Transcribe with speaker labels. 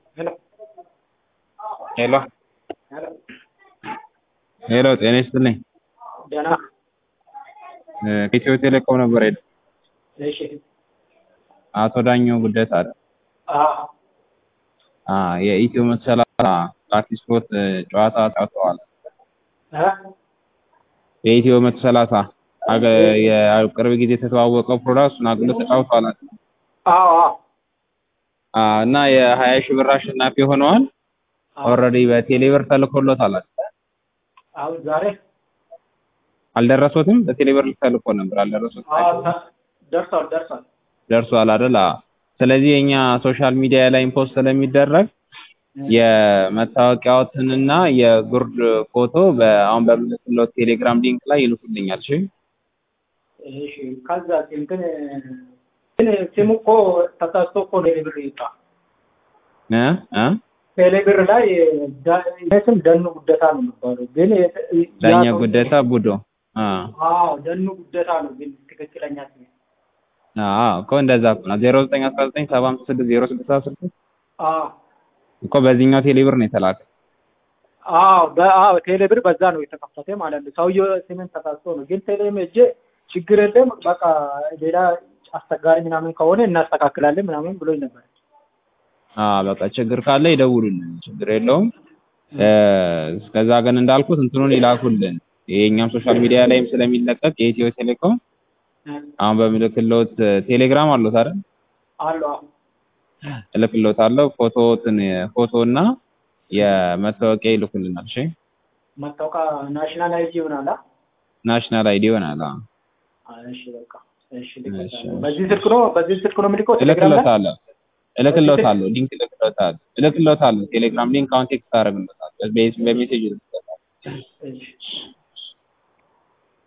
Speaker 1: Hello.
Speaker 2: ሄሎ
Speaker 1: ሄሎ
Speaker 2: ሄሎ፣ ጤና ይስጥልኝ።
Speaker 1: ደህና
Speaker 2: እ ከኢትዮ ቴሌኮም ነበር የደ
Speaker 1: እሺ
Speaker 2: አቶ ዳኘው ጉደታ አይደል?
Speaker 1: አዎ
Speaker 2: አ የኢትዮ መቶ ሰላሳ አዲስ ስፖርት እ ጨዋታ ተጫውተዋል።
Speaker 1: እ
Speaker 2: የኢትዮ መቶ ሰላሳ አገ የቅርብ ጊዜ የተተዋወቀው ፕሮዳክት እሱን አግሎ ተጫውተዋል።
Speaker 1: አዎ አዎ
Speaker 2: አ እና የሀያ ሺህ ብር አሸናፊ ሆነዋል። ኦልሬዲ በቴሌብር ተልኮሎታል።
Speaker 1: አሁን ዛሬ
Speaker 2: አልደረሶትም? በቴሌብር ተልኮ ነበር አልደረሶትም?
Speaker 1: አዎ ተ- ደርሷል ደርሷል።
Speaker 2: ደርሷል አይደል? አዎ። ስለዚህ የኛ ሶሻል ሚዲያ ላይ ፖስት ስለሚደረግ የመታወቂያዎትንና የጉርድ ፎቶ በአሁን በምልክለው ቴሌግራም ሊንክ ላይ ይልኩልኛል። እሺ
Speaker 1: እሺ ከዛ እንትን ግን ስሙ እኮ ተሳስቶ እኮ ቴሌብር ይወጣ
Speaker 2: እ እ
Speaker 1: ቴሌብር ላይ ዳ- ይሄ ስም ደኑ ጉደታ ነው የሚባለው ግን የተ-
Speaker 2: ዳኛ
Speaker 1: ያ ሰው-
Speaker 2: ጉደታ ቡዶ አ
Speaker 1: አዎ ደኑ ጉደታ ነው ግን ትክክለኛ ስም
Speaker 2: አዎ እኮ እንደዛ እኮ ነው። 0919756066
Speaker 1: አዎ
Speaker 2: እኮ በዚህኛው ቴሌብር ነው የተላከ።
Speaker 1: አዎ በአዎ ቴሌብር በዛ ነው የተከፈተ ማለት ነው። ሰውየው ስምን ተሳስቶ ነው ግን ቴሌም እጄ ችግር የለም በቃ ሌላ አስቸጋሪ ምናምን ከሆነ እናስተካክላለን ምናምን ብሎኝ ነበር።
Speaker 2: አ በቃ ችግር ካለ ይደውሉልን፣ ችግር የለውም። እ እስከዛ ግን እንዳልኩት እንትኑን ይላኩልን። የኛም ሶሻል ሚዲያ ላይም ስለሚለቀቅ የኢትዮ ቴሌኮም አሁን በምልክሎት ቴሌግራም አሉት አይደል?
Speaker 1: አሉ አዎ
Speaker 2: እልክሎታለሁ ፎቶትን ፎቶ እና የመታወቂያ ይልኩልናል። እሺ
Speaker 1: መታወቂያ ናሽናል አይዲ ይሆናል። አ?
Speaker 2: ናሽናል አይዲ ይሆናል። አዎ
Speaker 1: እሺ በቃ እሺ
Speaker 2: እሺ፣
Speaker 1: ልክልታለሁ። በዚህ ስልክ ነው በዚህ ስልክ ነው የምልከው ቴሌግራም ላይ
Speaker 2: እልክሎታለሁ እልክሎታለሁ ሊንክ እልክሎታለሁ እልክሎታለሁ ቴሌግራም ሊንክ አሁን ቴክስት አደርግሎታለሁ በሜሴጅ እልክሎታለሁ።
Speaker 1: እሺ